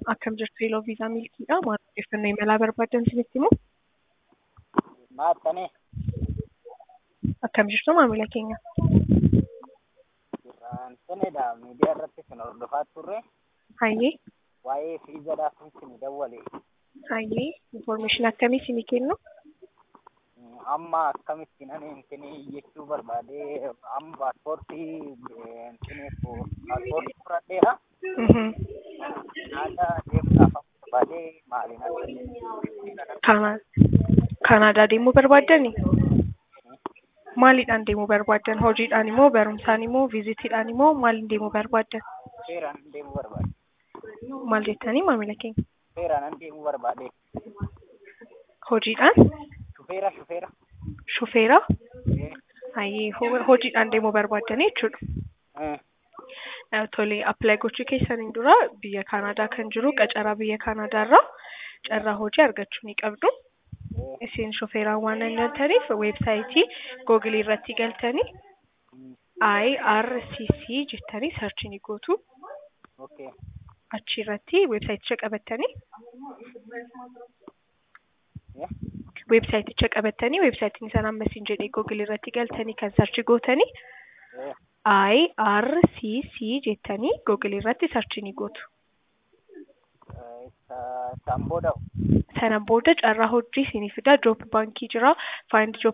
akkam jirtu Yeloo Viizaa Milkiidha. Maal odeeffannoo imalaa barbaadan isinitti himu? Maattane Akkam jirtu maamila keenya? Jirraansanedha miidiyaa irratti kan hordofaa turre Hayyee, waa'ee fiizadhaaf isin dawwale hayyee, infoormeeshin akkamii isinii kennu? amma akkamitti nan intini jechuu barbaade amma paaspoortii intini paaspoortii fudhadheera Mhm. Kanaadaa deemuudhaaf amma barbaade maaliin akka Kana- Kanaadaa deemuu barbaaddani? Maaliidhaan deemuu barbaaddan? Hojiidhaan immoo barumsaan immoo viizitiidhaan immoo maaliin deemuu barbaaddan? seeraan deemuu barbaade Maal jettanii maamila keenya? seeraan deemuu barbaade Hojiidhaan? shufeera shufeera Shufeera? Eh, Hayyee, ho- hojiidhaan deemuu barbaaddanii jechuudha. eh, Eh, Tole, appilaayi gochuu keessaniin dura biyya Kanaadaa kan jiru qacaraa biyya Kanaadaa irraa carraa hojii argachuu ni qabdu. eh, Isin shufeeraan waan hin galtaniif weebsaayitii googilii irratti galtanii mm, IRCC jettanii sarchi ni gootu. okay Achi irratti weebsaayiticha qabattanii eh, weebsaayiticha qabattanii weebsaayitiin isaan amma isin jedhee googilii irratti galtanii kan sarchi gootanii eh, IRCC jettanii googilii irratti sarchi ni gootu. eh, isa- isaan booda Sana booda carraa hojii isinii fida. Joop baankii jira. Find job